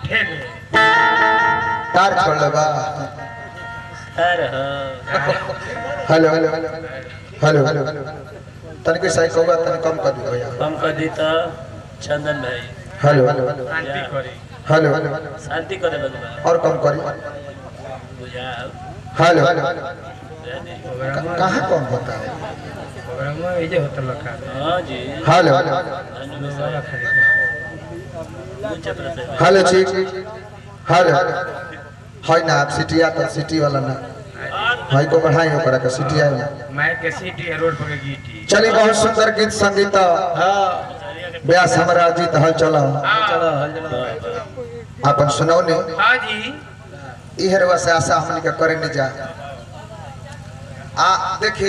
ठेले तार छोड़ लगा अरे हो हेलो हेलो हेलो तनिक साइक होगा तनिक कम कर दियो भैया कम कर दी तो चंदन भाई हेलो शांति करी हेलो शांति करे बगवा और कम करी बुझा हेलो प्रोग्राम कहाँ कम होता है प्रोग्राम ये जे होता लखा हाँ जी हेलो धन्यवाद वाला साहब। खाली ऊंचे प्रति हेलो ठीक हेलो है ना आप सिटी आता सिटी वाला ना भाई को बढ़ाई ओकरा के सिटी आई माइक के सीटी है रोड पर के गीटी चली बहुत सुंदर गीत संगीत ब्यास हमारा जीत हल चला चलो अपन सुनाओ ने हाँ जी इहरवा से आशा हमनी के करे नहीं जा आ देखी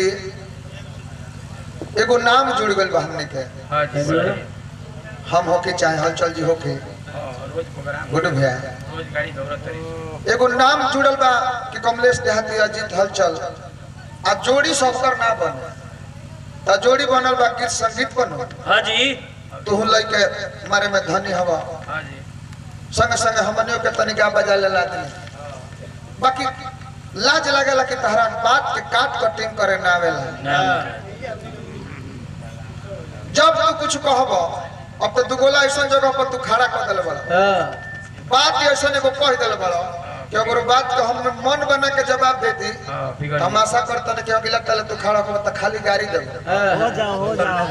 एगो नाम जुड़ गइल बा हमनी के हाँ जी बोलिए। हम होके चाहे हलचल जी होके हाँ, रोज प्रोग्राम गुड भैया रोज गाड़ी दौड़त रही एगो नाम जुड़ल बा कि कमलेश देहाती अजीत हलचल आ जोड़ी सबकर ना बने त जोड़ी बनल बा गीत संगीत बनो हाँ जी तू लइके मारे में धनी हवा हाँ जी संग संग हमनियों के तनिका बजा लेला दी बाकी लाज लगेला कि तहरा बात के काट कटिंग करे ना आवेला नाम जब तू कुछ कहब अब तो दुगोला ऐसा जगह पर तू खड़ा कर दिल बड़ा बात ऐसा एगो कह दिल बड़ा कि अगर बात को हम मन बना के जवाब दे दी हाँ बिगड़ तमाशा करता ना कि अगला तले तू खड़ा कर तो खाली गाड़ी दे हो जाओ हो जाओ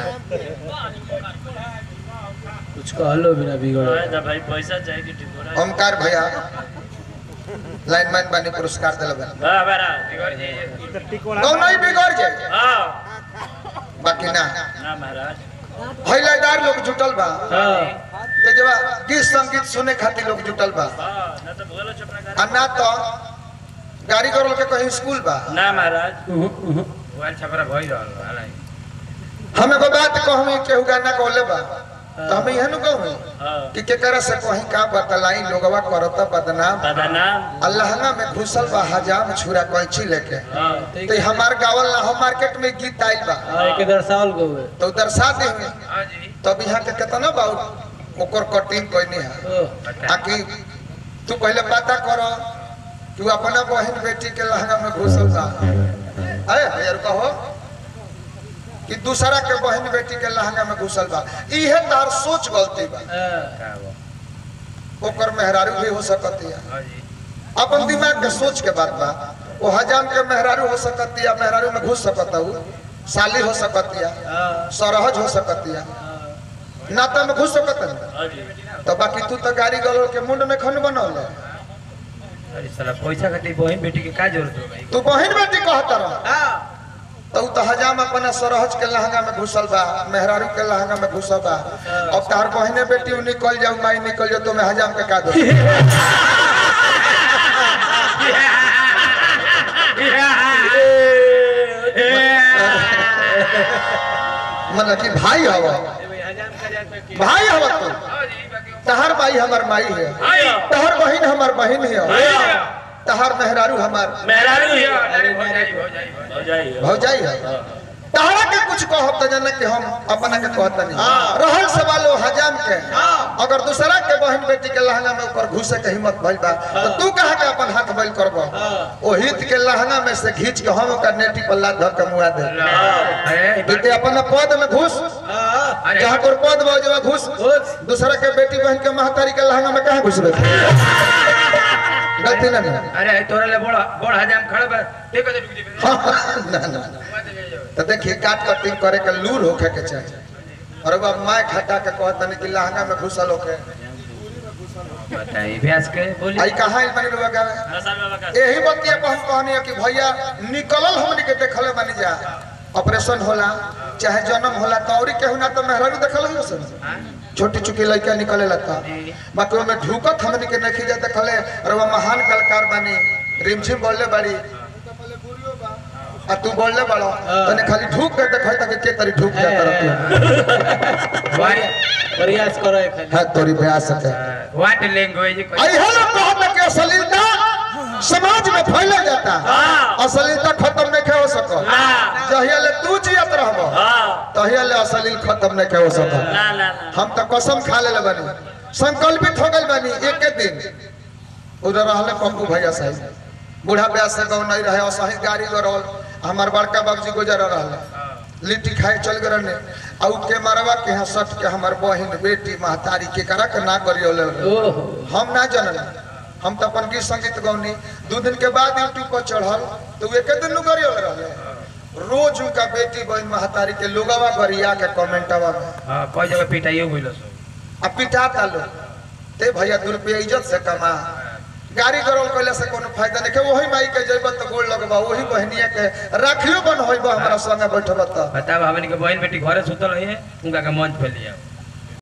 कुछ कहलो बिना बिगड़ हाँ, ना भाई पैसा चाहिए कि टिकोरा ओमकार भैया लाइन मैन बनी पुरस्कार दिल बड़ा वाह बड़ा बिगड़ जाइए टिकोड़ा कौन ही बिगड़ जाए हाँ बाकी ना ना महाराज हईलादार लोग जुटल बा हाँ ते जब गीत संगीत सुने खातिर लोग जुटल बा हाँ ना तो बोलो चपरा आ ना तो गाड़ी करल के कहीं स्कूल बा ना महाराज मोबाइल छपरा भई रहल बा, हालांकि। हम एगो बात कहमी केहू गाना कहले बा तो हम इहनु कहमी हाँ कि केकरा से कहीं का बतलाई लोगवा करता बदनाम बदनाम अल्लाहना में घुसल बा हजाम छुरा कैंची लेके हाँ तो हमार गावल ना हम मार्केट में गीत आइल बा हाँ एक दर्शावल को हुए तो दर्शा दे हाँ जी तब यहाँ के कितना बा ओकर कटिंग कोई है बता आकि तू पहले पता कर तू अपना बहन बेटी के लहंगा में घुसल बा अरे यार कहो कि दूसरा के बहन बेटी के लहंगा में घुसल बा इहे तार सोच गलती बा का बा? ओकर मेहरारू भी हो सकती है हाँ जी अपन दिमाग के सोच के बात बा वो हजाम के मेहरारू हो सकती है मेहरारू में घुस सकता हूँ साली हो सकती है सरहज हो सकती है नाता में घुस सकता है हाँ जी तो बाकी तू तो गाड़ी गलो के मुंड में खन बनौले अरे साला पैसा खातिर बहन बेटी के का जरूरत हो भाई तू बहन बेटी कहता रह तो उ तो हजाम अपना सरहज के लहंगा में घुसल बा मेहरारू के लहंगा में घुसल बा अब तार बहने बेटी उ निकल जाऊ माई निकल जाऊ तो मैं हजाम के का दो मतलब कि भाई हवा भाई हवा तू तहर माई हमार माई है तहर बहन हमार बहन है तहर मेहरारू हमार मेहरारू ही हो जाई हो जाई हो जाइए भौजाई है तहरा के कुछ कहब तो जाने कि हम अपना के कहता नहीं रहल सवाल वो हजाम के अगर दूसरा के बहन बेटी के लहंगा में ऊपर घुसे के हिम्मत भइल बा तो तू कहा के अपन हाथ बैल करबो ओ हित के लहंगा में से खींच के हम ओकर नेटी पर लात धर के मुआ दे अरे बीते अपना पद में घुस अरे जहाँ पर पद बजवा घुस दूसरा के बेटी बहन के महतारी के लहंगा में कहाँ घुसबे गलती ना ना अरे तोरा ले बड़ बड़ हजाम खड़ा बा देखो तो रुक जी ना ना तो देखिए काट कटिंग करे के लूर होखे के चाहिए और अब मैं खटा के कहता नहीं कि लहंगा में घुसल होके बताइए भैंस के बोली आई कहाँ है बनी लोग गावे नशा में बका यही बतिया पर हम कहनी है कि भैया निकलल हमनी के देखले बनी जा ऑपरेशन होला चाहे जन्म होला तो औरी केहू ना तो मेहरारू देखल हो सन छोटी चुकी लड़का निकले लगता बाकी ओमे ढुकत हमनी के नहीं जा देखले और वो महान कलाकार बनी रिमझिम बोलले बड़ी आ तू बोलले बड़ो तने खाली ढुक के देखै तक के तरी ढुक जा तरफ वाट प्रयास करो एक है तोरी प्रयास है वाट लैंग्वेज आई हेलो कहत कि अश्लीलता समाज में फैले जाता अश्लीलता खत्म नहीं हो सको जहिया ले तू जियत रहबो हाँ तहिया ले अश्लील खत्म नहीं हो सको ना ना ना हम तो कसम खा ले बनी संकल्पित हो गई बनी एक के एक दिन उधर रहले पप्पू भैया साहब बूढ़ा ब्यास से गाँव नहीं रहे असहित गाड़ी गरल हमार बड़का बाबूजी गुजर रहले लिट्टी खाए चल गए रहने और के मरवा के यहाँ सट के हमार बहन बेटी महतारी के करा के ना करियो ओहो हम ना जानल हम तो अपन गीत संगीत गौनी दू दिन के बाद यूट्यूब पर चढ़ल तो वे के दिन गरियो रहले रोज उनका बेटी बहन महतारी के लोगवा गरिया के कमेंटवा में हाँ कोई जगह पिटाइयो गइल सो आ पिटाता लो ते भैया दू रुपया इज्जत से कमा गाड़ी गरौल कैला से कोनो फायदा नहीं के वही माई के जइब त गोड़ लगबा वही बहनिया के राखियो बन होइबा हमरा संगे बैठब त बताओ हमन के बहन बेटी घरे सुतल है उनका के मंच पे लिया